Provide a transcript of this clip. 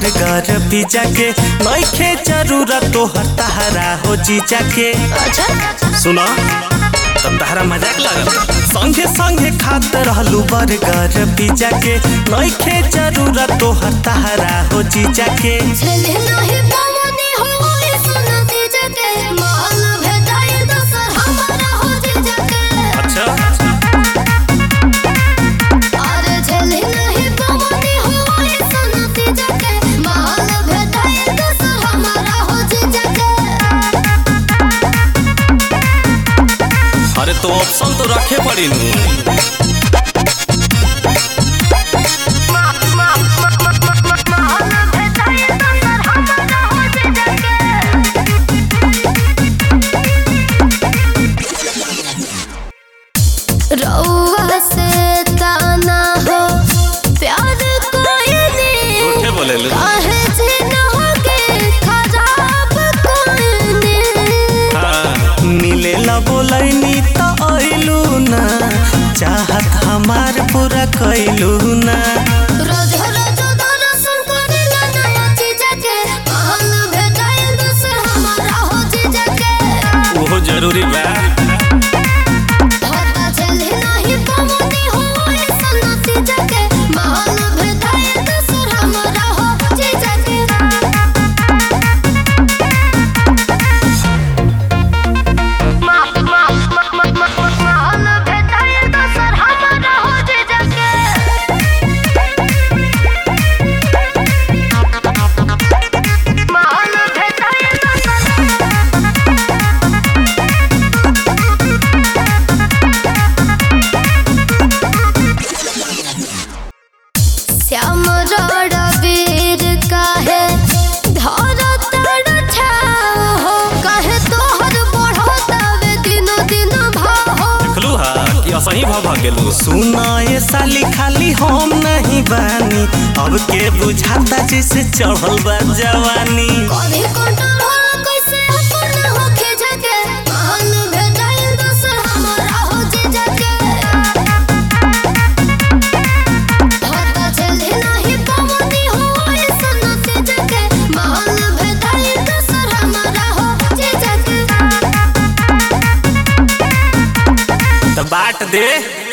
burger pizza के नइखे जरूरत तोहर तहरा हो जीजा के अच्छा सुनो तब तहरा मजाक लागल संगे संगे खात रहलू बर्गर पिज्जा के नइखे जरूरत तोहर तहरा हो जीजा के झेले नाही पवनी हो ए सुनती जके माल भेटाई दोसर हमारा हो जे जके अच्छा अरे झेले नाही पवनी हो ए सुनती जके माल भेटाई दोसर हमारा हो जे जके अरे तो ऑप्शन तो रखे पड़ी नू रउआ से ताना हो प्यार कोई झूठे बोले लू काहे जिनोगे खराब कोई हाँ, मिले ला बोलैनी त अइलू ना चाहत हमार पूरा कैलू ना रोज रोज दर्शन करेला नया चीज के महल भेटाई दोसर हमारा हो चीज के ओहो जरूरी बा पता चले नहीं पवनी हो ऐसा चीज के महल भेटाई दोसर हमारा हो चीज के महल भेटाई दोसर हमारा हो चीज के महल भेटाई दोसर श्याम रणवीर काहे धर तड़ छाओ हो काहे तोहर बढ़तावे दिनो दिन भाव हो देखलू हा कि असही भ भ गेलू सुना ये साली खाली हम नहीं बानी अब के बुझाता जैसे चढ़ल बा जवानी कभी कंट्रोल कैसे अपन होखे जके महल भेटाई दोसर हमारा हो जे जके पता चले नहीं पवनी हो ऐसा से जके महल भेटाई दोसर हमारा हो जे जके त बाट दे